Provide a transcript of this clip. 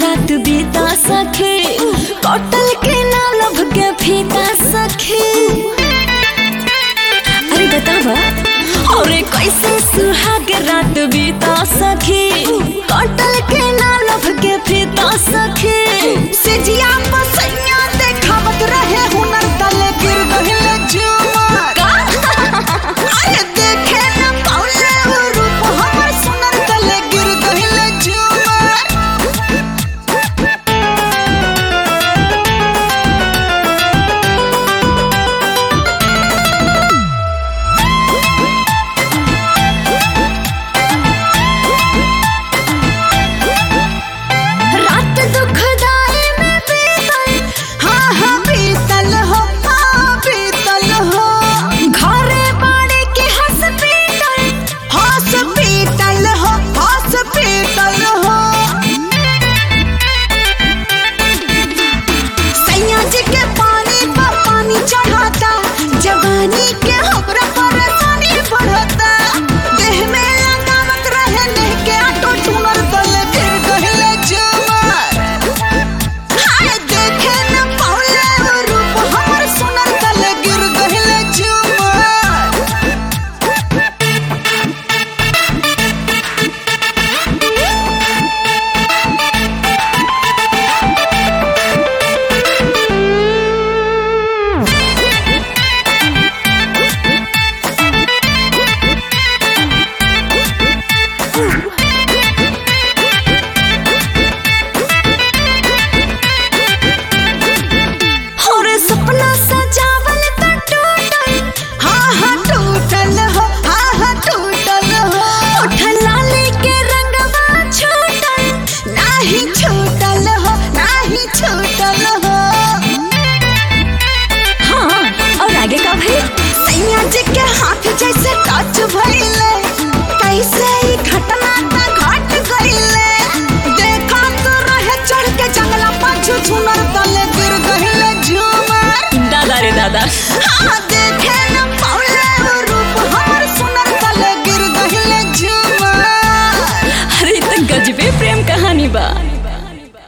रात बीता सखी कटल के ना लभ के फीता सखी अरे बतावा और कैसे सुहाग रात बीता सखी कटल के ना लभ के फीता सखी सिजिया पसैया देखावत रहे हुनर तले गिर गहिल झूमर अरे देखे न पौले वो रूप हमर सुनर तले गिर गहिल झूमर रात दुखदाई में बीतल हाँ हाँ बीतल हो हाँ बीतल हो घरे बाड़े के हॉस्पिटल हॉस्पिटल हो हॉस्पिटल हो सैया जी के पानी पर पानी चढ़ाता जवानी के हमरा परेशानी बढ़ता देह में लगावत रहे नेह के आटो टूनर दल गिर गहिले झूमर हाय देखे न पौले वो रूप हमर सुनर दल गिर गहिले झूमर और सपना सजावल त टूटल हाँ हाँ टूटल हो हाँ हाँ टूटल हो उठल लाली के रंगवा छूटल नाही छूटल हो नाही छूटल हो हाँ और आगे का भाई सैया जी के हाथ जैसे टच भइले कैसे ई घटना त घट गइले देखा तो रहे चढ़ के जंगला पाछू झुनर तले गिर गइले झूमर दादा रे दादा हाँ